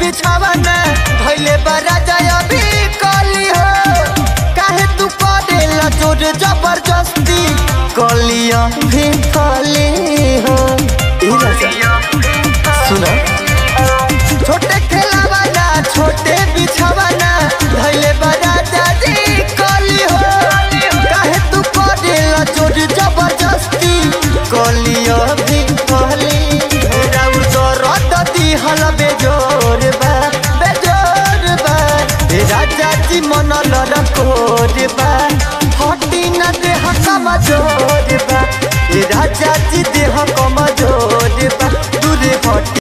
बिछावना भइले बड़ा जया भी कली हो काहे तू करेला जोर जबरदस्ती कलिया भी कली हो ई राजा सुना छोटे खेलावाना छोटे बिछावाना धैले बड़ा दादी कली हो काहे तू करेला जोर जबरदस्ती कलिया भी कहली राउर दरद दिहल बेजोर बा बेजोर बा ए राजा जी मन लरकोर बा हटी न देह कमजोर बा ए राजा जी देह कमजोर बा दूरे हटी